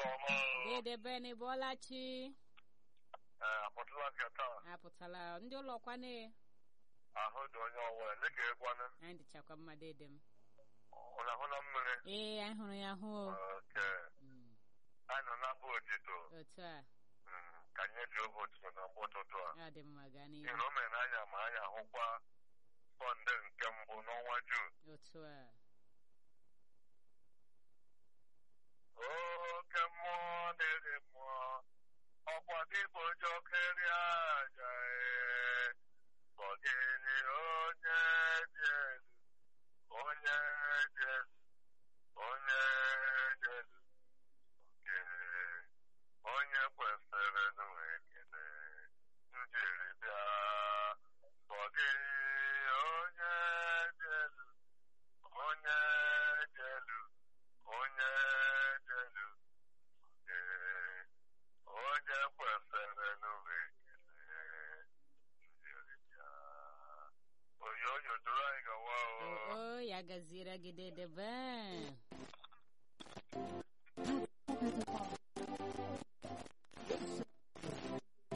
ọma Dede Ben Bọlachi apụtala nke taa apụtala ndị ụlọkwane ahụ dị onye ọwụwa dịka ịkwanụ anyị dịchakwa mma dede m ụlọ ahụ na mmiri ee anyị hụrụ ya hụ o. oke Mm, anyị nọ n'abụ otito otu a Mm, ka anyị ji oge otito na mgbe ụtụtụ a ya dị mma gaa n'ihu ihe o mere n'anya ma anyị ahụkwa sọnde nke mbụ n'ọnwa Jun otu a oke mmụọ na-ere mmụọ ọkwa gị bụ jokeri aja ee. Gọgịnị onye dị elu onye dị elu onye dị elu nke onye kwesịrị nwe ekele njiri bịa Gọgị onye dị elu onye dị elu onye dị elu nke onye kwesịrị nwe ekele njiri bịa oyoyo duru anyị gawa o o o, ya gaziere gị dede Ben